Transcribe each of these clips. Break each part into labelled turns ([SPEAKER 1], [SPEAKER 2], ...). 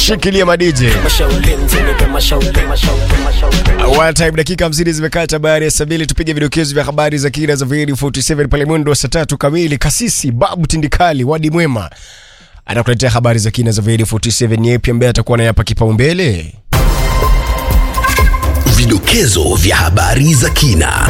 [SPEAKER 1] Shikilia madije. One time dakika 50 zimekata baada ya saa mbili, tupige vidokezo vya habari za kina za Veri 47 pale mwendo wa saa tatu kamili. Kasisi Babu Tindikali wadi mwema anakuletea habari za kina za Veri 47. Yepi ambaye atakuwa nayapa kipaumbele?
[SPEAKER 2] Vidokezo vya habari za kina.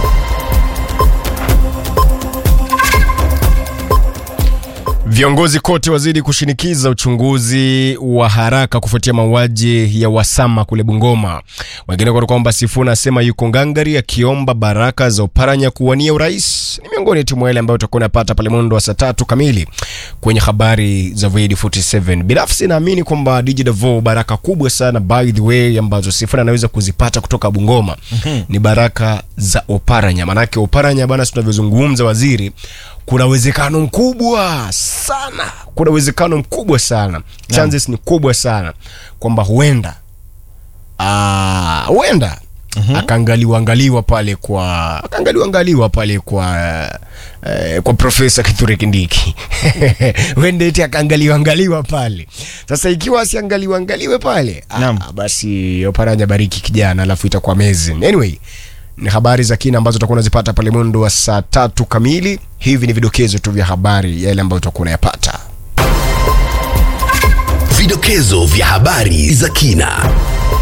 [SPEAKER 1] Viongozi kote wazidi kushinikiza uchunguzi wa haraka kufuatia mauaji ya Wasama kule Bungoma. Wengine kwa kwamba Sifuna asema yuko ngangari akiomba baraka za Oparanya kuwania urais. Ni miongoni tu mwa yale ambayo utakuwa unapata pale mwendo wa saa tatu kamili kwenye habari za Void 47. Binafsi naamini kwamba DJ Davo baraka kubwa sana by the way ambazo Sifuna anaweza kuzipata kutoka Bungoma ni baraka za Oparanya. Manake Oparanya bana, tunavyozungumza waziri kuna uwezekano mkubwa sana, kuna uwezekano mkubwa sana, chances ni kubwa sana kwamba huenda ah, huenda akaangaliwa angaliwa pale kwa akaangaliwa angaliwa pale kwa eh, kwa Profesa Kithure Kindiki huenda eti akaangaliwa angaliwa pale. Sasa ikiwa asiangaliwa angaliwe pale
[SPEAKER 3] Naam.
[SPEAKER 1] ah, basi Oparanya bariki kijana, alafu itakuwa amazing. Anyway, ni habari za kina ambazo utakuwa unazipata pale mwendo wa saa tatu kamili. Hivi ni vidokezo tu vya habari yale ambayo utakuwa unayapata.
[SPEAKER 2] Vidokezo vya habari za kina.